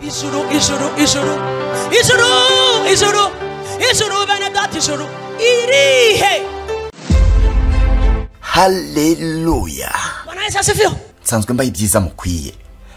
ijuru ijuru ijuru ijuru ijuru ijuru bene data ijuru irihe haleluya bwana yesu asifiwe nsanzwe mbaho ibyiza mukwiye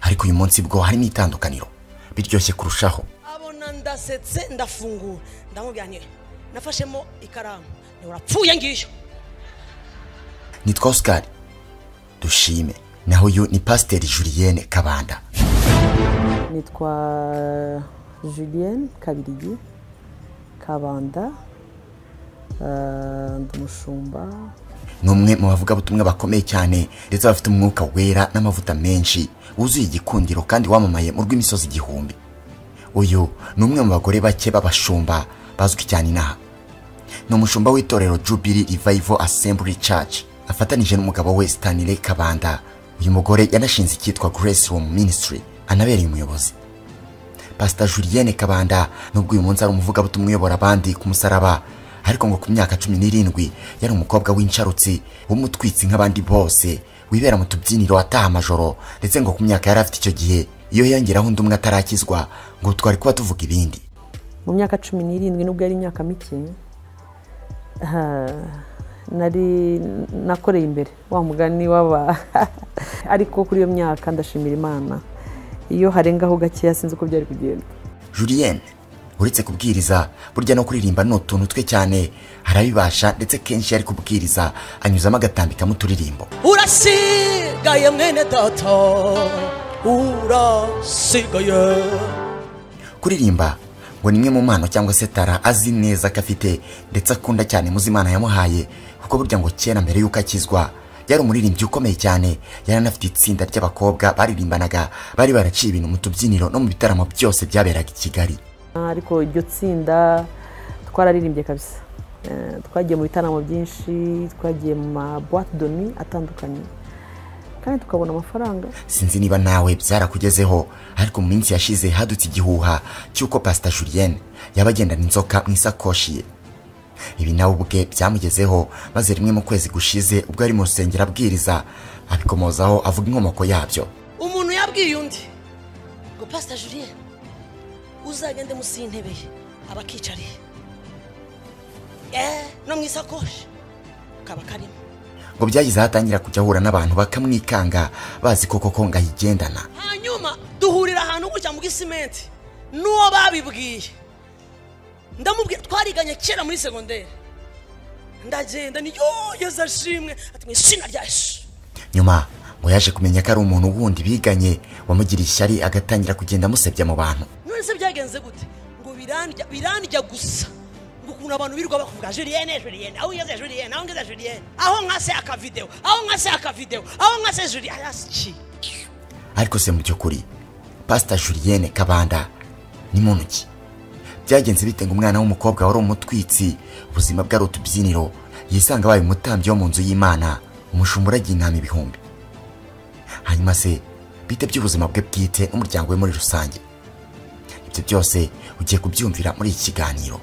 ariko uyu munsi bwo harimo itandukaniro biryoshye kurushaho abona ndasetse ndafungura ndamubwira nti nafashemo ikaramu ni urapfuye ngiyo nitwa osikari dushime naho uyu ni pasiteri julienne kabanda nitwa julienne kabirigi kabanda eh, ndi umushumba ni umwe mu bavugabutumwa bakomeye cyane ndetse bafite umwuka wera n'amavuta menshi wuzuye igikundiro kandi wamamaye mu rw'imisozi igihumbi uyu ni umwe mu bagore bake b'abashumba bazwi cyane inaha ni umushumba w'itorero jubili rivayivo asemburi caci afatanije n'umugabo we stanire kabanda uyu mugore yanashinze icyitwa grace room ministry anabereye umuyobozi pasita julienne kabanda nubwo uyu munsi ari umuvugabutumwa uyobora abandi ku musaraba ariko ngo ku myaka cumi n'irindwi yari umukobwa w'insharutsi w'umutwitsi nk'abandi bose wibera mu tubyiniro ataha amajoro ndetse ngo ku myaka yari afite icyo gihe iyo yongeraho undi umwe atarakizwa ngo twari kuba tuvuga ibindi mu myaka cumi n'irindwi nubwo yari imyaka mike eh, nari nakoreye imbere wa mugani w'aba ariko kuri iyo myaka ndashimira imana iyo harengaho gakeya sinzi uko byari kugenda julienne uretse kubwiriza burya no kuririmba ni utuntu twe cyane arabibasha ndetse kenshi iyo ari kubwiriza anyuzamo agatambikamo uturirimbo urasigaye mwene data urasigaye kuririmba ngo ni imwe mu mpano cyangwa se tara azi neza ko afite ndetse akunda cyane muzi imana yamuhaye kuko burya ngo kera mbere y'uko akizwa yari umuririmbyi ukomeye cyane yari anafite itsinda ry'abakobwa baririmbanaga bari baraciye ibintu mu tubyiniro no mu bitaramo byose byaberaga i kigali ariko iryo tsinda twararirimbye kabisa Eh, twagiye mu bitaramo byinshi twagiye mu mabuwate doni atandukanye kandi tukabona amafaranga sinzi niba nawe byarakugezeho ariko mu minsi yashize hadutse igihuha cy'uko pasita julienne yaba agendana inzoka mu isakoshi ye ibi nawe ubwe byamugezeho maze rimwe mu kwezi gushize ubwo ari mu rusengero abwiriza abikomozaho avuga inkomoko yabyo umuntu yabwiye undi ngo pasita julienne uzagende munsi y'intebe ye aba akicariye eee no mu isakoshi kaba karimo ngo byagize aho atangira kujya ahura n'abantu bakamwikanga bazi ko koko ngo ayigendana hanyuma duhurira ahantu gutya mu gisimenti n'uwo babibwiye ndamubwira twariganye kera muri segonderi ndagenda niyo yeze ashimwe ati mu izina rya yesu nyuma ngo yaje kumenya ko ari umuntu wundi biganye wamugiriye ishyari agatangira kugenda amusebya mu bantu none se byagenze gute ngo birandya birandya gusa ngo ukuntu abantu birirwa bakuvuga julienne julienne aho ngeze julienne aho ngeze julienne aho nka se akavidewo aho nka se akavidewo aho nka se julienne asiki ariko se mu by'ukuri pasita julienne kabanda ni muntu ki byagenze bite ngo umwana w'umukobwa wari umutwitsi ubuzima bwe ari utubyiniro yisanga abaye umutambyi wo mu nzu y'imana umushumba uragiye intama ibihumbi hanyuma se bite by'ubuzima bwe bwite n'umuryango we muri rusange ibyo byose ugiye kubyumvira muri iki kiganiro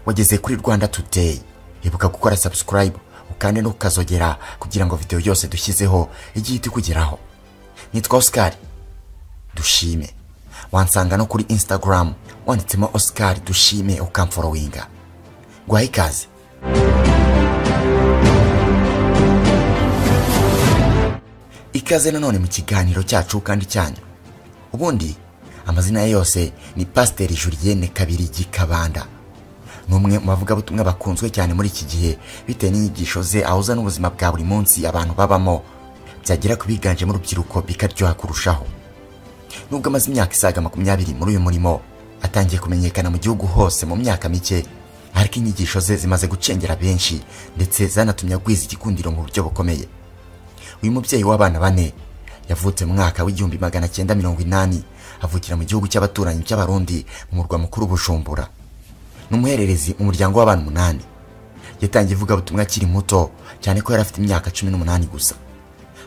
wageze kuri rwanda today ibuka gukora subscribe ukande n'ukazogera kugira ngo videwo yose dushyizeho igihe itukugeraho nitwa osikari dushime wansanga no kuri instagram wanditsemo osikari dushime ukamforowinga guhaye ikaze ikaze nanone mu kiganiro cyacu kandi cyanyu ubundi amazina ye yose ni pasiteri julienne kabirigi kabanda ni umwe mu bavugabutumwa bakunzwe cyane muri iki gihe bitewe n'inyigisho ze ahuza n'ubuzima bwa buri munsi abantu babamo byagera ku biganjemo urubyiruko bikaryoha kurushaho nubwo amaze imyaka isaga makumyabiri muri uyu murimo atangiye kumenyekana mu gihugu hose mu myaka mike ariko inyigisho ze zimaze gucengera benshi ndetse zanatumye agwiza igikundiro mu buryo bukomeye uyu mubyeyi w'abana bane yavutse mu mwaka w'igihumbi magana cyenda mirongo inani avukira mu gihugu cy'abaturanyi cy'abarundi mu murwa mukuru bujumbura ni umuhererezi mu muryango w'abantu umunani yatangiye ivugabutumwa akiri muto cyane ko yari afite imyaka cumi n'umunani gusa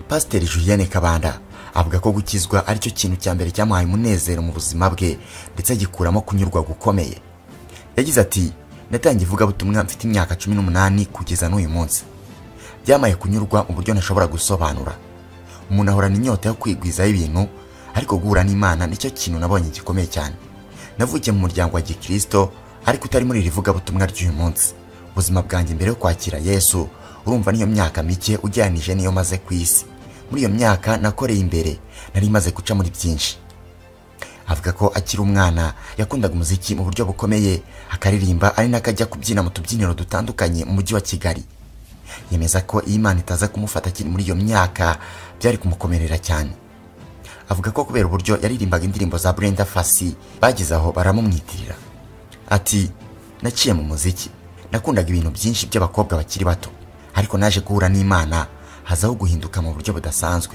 pasiteri julienne kabanda avuga ko gukizwa aricyo kintu cya mbere cyamuhaye umunezero mu buzima bwe ndetse agikuramo kunyurwa gukomeye yagize ati natangiye ivugabutumwa mfite imyaka cumi n'umunani kugeza n'uyu munsi byamaye kunyurwa mu buryo ntashobora gusobanura umuntu ahorana inyota yo kwigwizaho ibintu ariko guhura n'imana nicyo kintu nabonye gikomeye cyane navukiye mu muryango wa gikirisito ariko utari muri iri vugabutumwa ry'uyu munsi ubuzima bwanjye mbere yo kwakira yesu urumva niyo myaka mike ugereranije niyo maze ku isi muri iyo myaka nakoreye imbere nari maze guca muri byinshi avuga ko akiri umwana yakundaga umuziki mu buryo bukomeye akaririmba ari n'akajya kubyina mu tubyiniro dutandukanye mu mujyi wa kigali yemeza ko iyo imana itaza kumufata akiri muri iyo myaka byari kumukomerera cyane avuga ko kubera uburyo yaririmbaga indirimbo za Brenda Fassie bageze aho baramumwitirira ati naciye mu muziki nakundaga ibintu byinshi by'abakobwa bakiri bato ariko naje guhura n'imana hazaho guhinduka mu buryo budasanzwe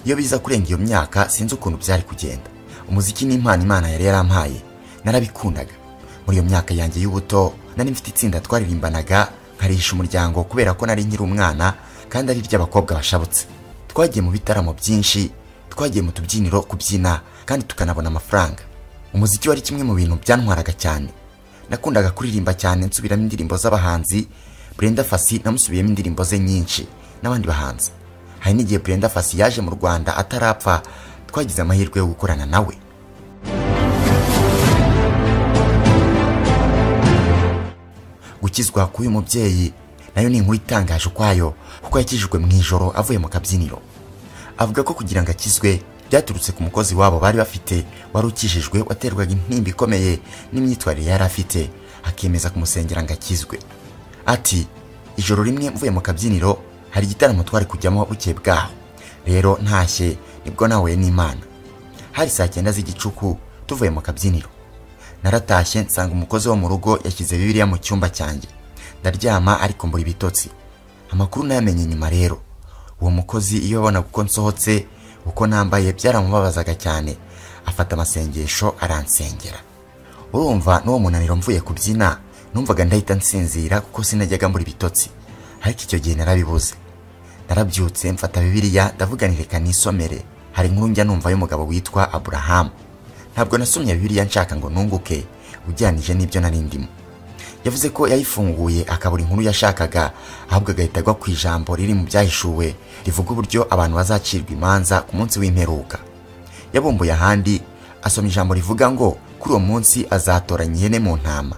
iyo biza kurenga iyo myaka sinzi ukuntu byari kugenda umuziki ni impano imana yari yarampaye narabikundaga muri iyo myaka yanjye y'ubuto nari mfite itsinda twaririmbanaga nkarisha umuryango kubera ko nari nkiri umwana kandi ari iry'abakobwa bashabutse twagiye mu bitaramo byinshi twagiye mu tubyiniro kubyina kandi tukanabona amafaranga umuziki wari kimwe mu bintu byantwaraga cyane nakundaga kuririmba cyane nsubiramo indirimbo z'abahanzi Brenda Fassie namusubiyemo indirimbo ze nyinshi n'abandi bahanzi hari n'igihe Brenda Fassie yaje mu Rwanda atarapfa twagize amahirwe yo gukorana nawe gukizwa k'uyu mubyeyi nayo ni inkuru itangaje ukwayo kuko yakijijwe mu ijoro avuye mu kabyiniro avuga ko kugira ngo akizwe byaturutse ku mukozi wabo bari bafite wari ukijijwe waterwaga intimba ikomeye n'imyitwarire yari afite akemeza kumusengera ngo akizwe ati ijoro rimwe mvuye mu kabyiniro hari igitaramo twari kujyamo bukeye bwaho rero ntashye nibwo nahuye n'imana hari saa cyenda z'igicuku tuvuye mu kabyiniro naratashye nsanga umukozi wo mu rugo yashyize bibiliya mu cyumba cyanjye ndaryama ariko mbura ibitotsi amakuru nayamenye nyuma rero uwo mukozi iyo abonaga uko nsohotse uko nambaye byaramubabazaga cyane afata amasengesho aransengera urumva n'uwo munaniro mvuye kubyina numvaga ndahita nsinzira kuko sinajyaga mbura ibitotsi ariko icyo gihe narabibuze narabyutse mfata bibiliya ndavugana reka nisomere hari inkuru njya numva y'umugabo witwa aburahamu ntabwo nasomye bibiliya nshaka ngo nunguke ujyanije n'ibyo nari ndimo yavuze ko yayifunguye akabura inkuru yashakaga ahubwo agahita agwa ku ijambo riri mu byahishuwe rivuga uburyo abantu bazacirwa imanza ku munsi w'imperuka yabumbuye ahandi asoma ijambo rivuga ngo kuri uwo munsi azatoranya ihene mu ntama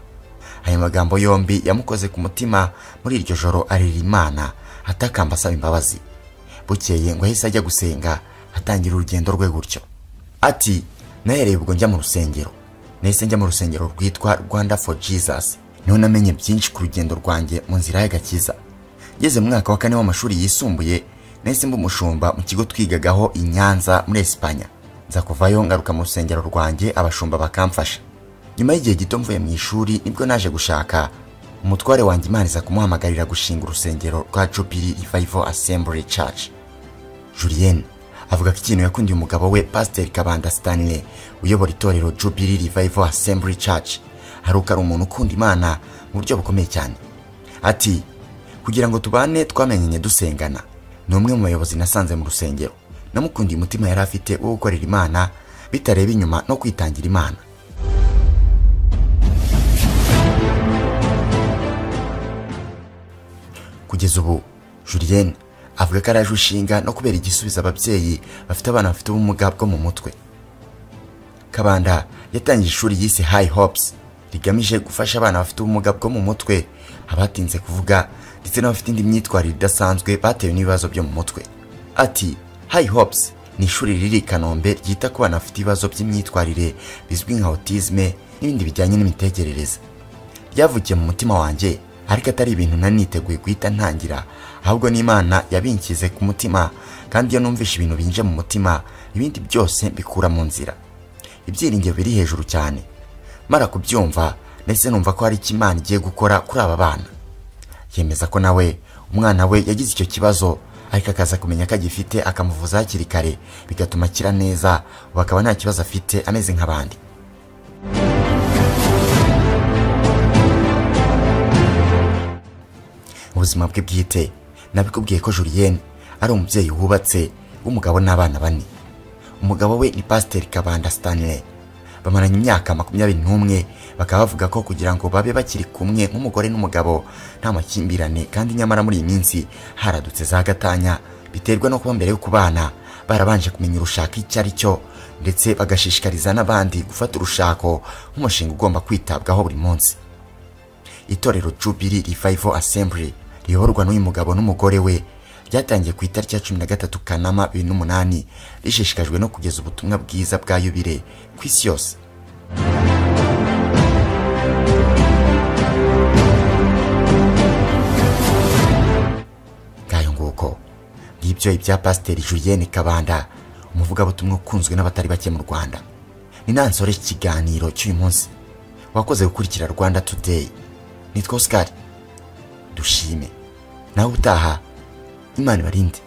ayo magambo yombi yamukoze ku mutima muri iryo joro arira imana atakamba asaba imbabazi bukeye ngo ahise ajya gusenga atangira urugendo rwe gutyo ati nahereye ubwo njya mu rusengero nahise njya mu rusengero rwitwa rwanda for jesus niho namenye byinshi ku rugendo rwanjye mu nzira y'agakiza ngeze mu mwaka wa kane w'amashuri yisumbuye nahise mba umushumba mu kigo twigagaho i nyanza muri esipanya nza kuvayo ngaruka mu rusengero rwanjye abashumba bakamfasha nyuma y'igihe gito mvuye mu ishuri nibwo naje gushaka umutware wanjye imana iza kumuhamagarira gushinga urusengero rwa jubili revival assembly church julienne avuga ko ikintu yakundiye umugabo we pasiteri kabanda stanley uyobora itorero jubili revival assembly church hari ari umuntu ukunda imana mu buryo bukomeye cyane ati kugira ngo tubane twamenyanye dusengana ni umwe mu bayobozi nasanze mu rusengero namukundiye umutima yari afite wo gukorera imana bitareba inyuma no kwitangira imana kugeza ubu julienne avuga ko araje ushinga no kubera igisubizo ababyeyi bafite abana bafite ubumuga bwo mu mutwe kabanda yatangije ishuri yise high hopes rigamije gufasha abana bafite ubumuga bwo mu mutwe abatinze kuvuga ndetse n'abafite indi myitwarire idasanzwe batewe n'ibibazo byo mu mutwe ati high hopes ni ishuri riri i kanombe ryita ku bana bafite ibibazo by'imyitwarire bizwi nka autisme n'ibindi bijyanye n'imitekerereze ryavukiye mu mutima wanjye ariko atari ibintu nari niteguye guhita ntangira ahubwo n'imana yabinkize ku mutima kandi iyo numvishe ibintu binje mu mutima ibindi byose bikura mu nzira ibyiringiro biri hejuru cyane mara kubyumva ndetse numva ko hari icyo imana igiye gukora kuri aba bana yemeza ko nawe umwana we yagize icyo kibazo ariko akaza kumenya ko agifite akamuvuza hakiri kare bigatuma akira neza ubu akaba nta kibazo afite ameze nk'abandi ubuzima bwe bwite nabikubwiye ko julienne ari umubyeyi wubatse w'umugabo n'abana bane umugabo we ni pasiteri kabanda stanley bamaranye imyaka makumyabiri n'umwe bakaba bavuga ko kugira ngo babe bakiri kumwe nk'umugore n'umugabo nta makimbirane kandi nyamara muri iyi minsi haradutse za gatanya biterwa no kuba mbere yo kubana barabanje kumenya urushako icyo ari cyo ndetse bagashishikariza n'abandi gufata urushako nk'umushinga ugomba kwitabwaho buri munsi itorero Jubilee Revival Assembly riyoborwa n'uyu mugabo n'umugore we ryatangiye ku itariki ya cumi na gatatu kanama bibiri n'umunani rishishikajwe no kugeza ubutumwa bwiza bwa yubire ku isi yose ngayo nguko ngibyo ibya pasiteri Julienne Kabanda umuvugabutumwa ukunzwe n'abatari bake mu Rwanda ni nansore ikiganiro cy'uyu munsi wakoze gukurikira Rwanda Today nitwa Oscar dushime nawe utaha imana ibarinde